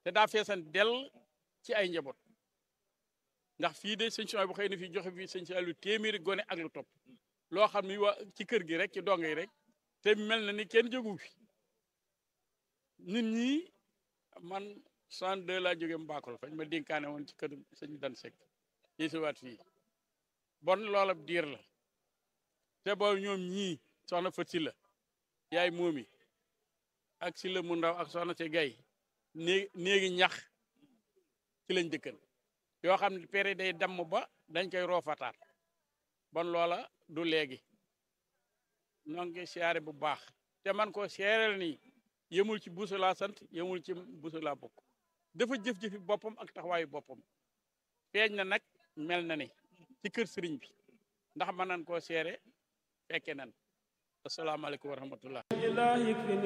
te daa feesan dell ci ay njaboot ndax fii de sëñ Souhaïbou bu xëy na fii joxe fii sëñ Saliou téeméeri gone ak lu topp loo xam ni waa ci kër gi rek ci donge yi rek te mel na ni kenn jógu fi nit ñi man 62 laa jóge Mbakol fañ ma dénkaane woon ci kër sëñ Dan Seck yéesiwaat fii bon loola diir la te boobu ñoom ñii soxna Fat Silla yaay moomi ak Silla mu ndaw ak soxna si gay néeg néegi ñax ci lañ dëkkan yoo xam ne pere day damm ba dañ koy roofataat bon loola du léegi ñoo ngi siyaare bu baax te man ko seereel nii yemul ci buusa laa sant yemul ci buusa laa bokk dafa jëf-jëfi boppam ak taxawaayu boppam feeñ na nag mel na ni ci kër sëriñ bi ndax mën nañ koo seere fekke nan asalaamaaleykum wa rahmatullah